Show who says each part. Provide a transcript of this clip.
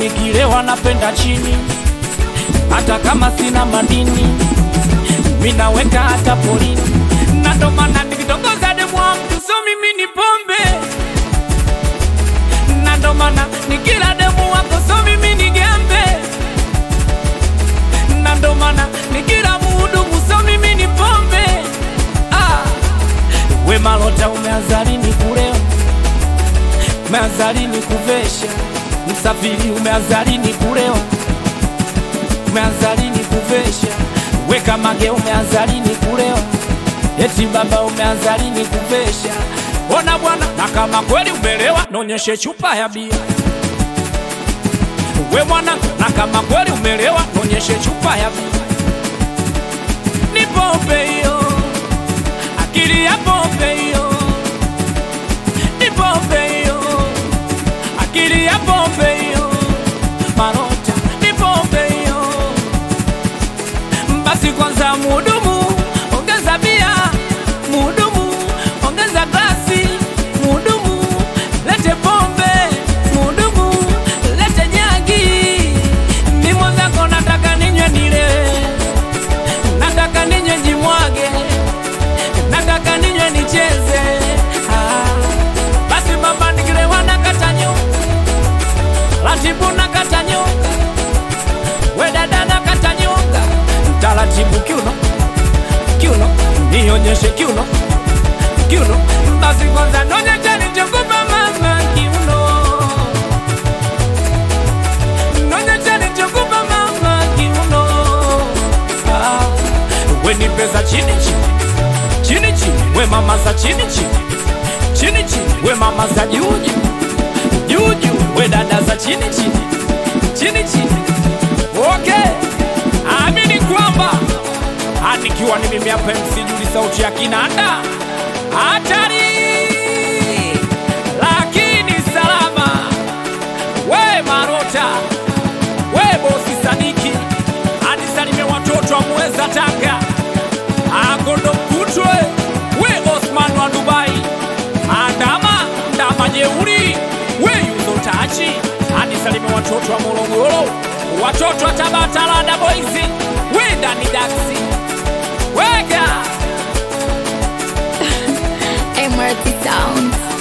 Speaker 1: nikilewa napenda chini, hata kama sina madini minaweka hata polini, na ndo maana nikitongoza demu wangu so mimi ni pombe, na ndo maana nikila demu wako so mimi ni gembe, na ndo maana nikila muhudumu so mimi ni pombe. Ah, we Malota umeanza lini kulewa? Umeanza lini kuvesha? Msafiri umeanza lini kulewa? Umeanza lini kuvesha? Weka mage umeanza lini kulewa? Eti baba umeanza lini kuvesha? Ona bwana, na kama kweli umelewa, nonyeshe chupa ya bia. We mwana, na kama kweli umelewa, nonyeshe chupa ya bia. Ni pombe hiyo, akili ya pombe hiyo, ni pombe hiyo, akili ya pombe hiyo, Malota, ni pombe hiyo. Basi kwanza muhudumu, ongeza bia. Muhudumu, ongeza glasi. Muhudumu, lete pombe. Muhudumu, lete jagi. Mimi mwenzako nataka ninywe nilewe, nataka ninywe jimwage, nataka ninywe nicheze. Ah, basi mama nikilewa nakata nyonga, ratibu nakata nyonga we dada nakata nyonga taratibu kiuno kiuno nionyeshe kiuno kiuno basi kwanza nonyeshe nichokupa mama kiuno nonyeshe nichokupa mama kiuno ah, we ni pesa chini chini chini chini we mama za chini chini chini chini we mama za juu juu juu juu we dada za chini chini chini chini Okay, amini kwamba ah, nikiwa ni mimi hapa MC Juli, sauti ya kinanda hatari, lakini salama. We Marota, we bosi Sadiki, anisalimie watoto wa Muheza Tanga, Agondo Mkutwe, we Osman wa Dubai, Andama Ndama Jeuri, we Yuzo Tachi, anisalimie watoto wa Morogoro, watoto wa Tabata Lada Boys, we Dani Daxi, wega
Speaker 2: MRT Sounds.